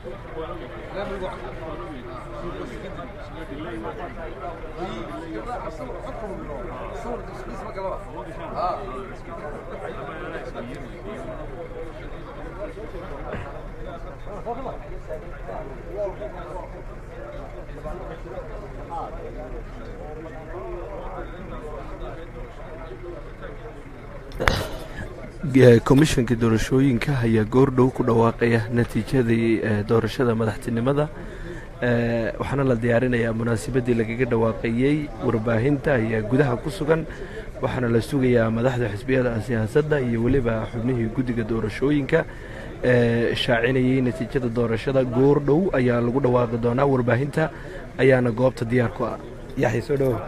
komishanka doorashooyinka ayaa goordhow ku dhawaaqaya natiijadii doorashada madaxtinimada waxaana la diyaarinayaa munaasabadii lagaga dhawaaqayey warbaahinta ayaa gudaha ku sugan waxaana la sugayaa madaxda xisbiyada siyaasadda iyo weliba xubnihii guddiga doorashooyinka shaacinayey natiijada doorashada goordhow ayaa lagu dhawaaqi doonaa warbaahinta ayaana goobta diyaar ku ah yaxya soo dhowo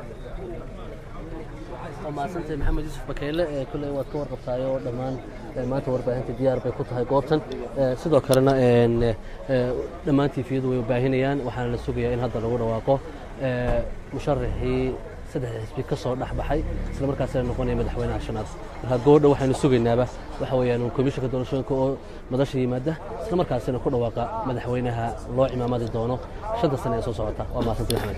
maasantay maxamed yuusuf bakeyle ee kulley waad ka warqabtaay oo dhammaan maanta warbaahinta diyaar bay ku tahay goobtan sidoo kalena dhammaan tiifiyadu way baahinayaan waxaana la sugayaa in hadda lagu dhawaaqo musharaxii saddexda xisbi ka soo dhex baxay isla markaasina noqonaya madaxweynaha shanaad marka goordha waxaynu sugaynaaba waxa weeyaan komishanka doorashooyinka oo madasha yimaada isla markaasina ku dhawaaqa madaxweynaha loo cimaamadi doono shanta sane ee soo socota waa maasantay maxamed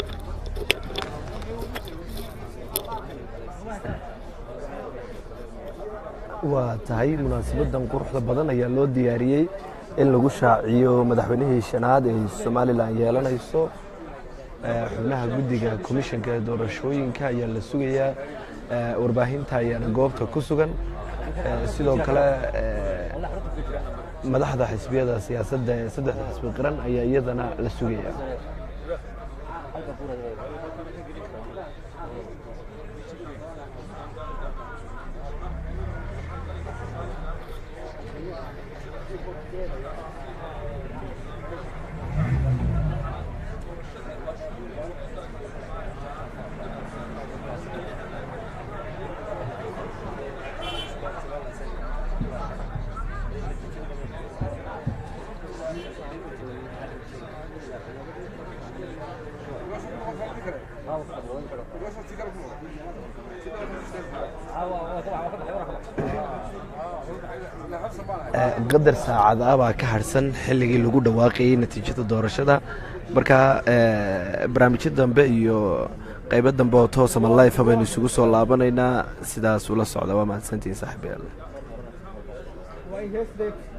waa tahay munaasabadan quruxda badan ayaa loo diyaariyey in lagu shaaciyo madaxweynihii shanaad ee somalilan yeelanayso xubnaha guddiga komishanka doorashooyinka ayaa la sugayaa warbaahinta ayaana goobta ku sugan sidoo kale madaxda xisbiyada siyaasadda ee saddexda xisbi qiran ayaa iyadana la sugaya qadar saacad ah baa ka harsan xilligii lagu dhawaaqayey natiijada doorashada marka barnaamijyo dambe iyo qaybo dambe oo toosama life baynu isugu soo laabanaynaa sidaas ula socda waa mahadsantihin saaxiibayaal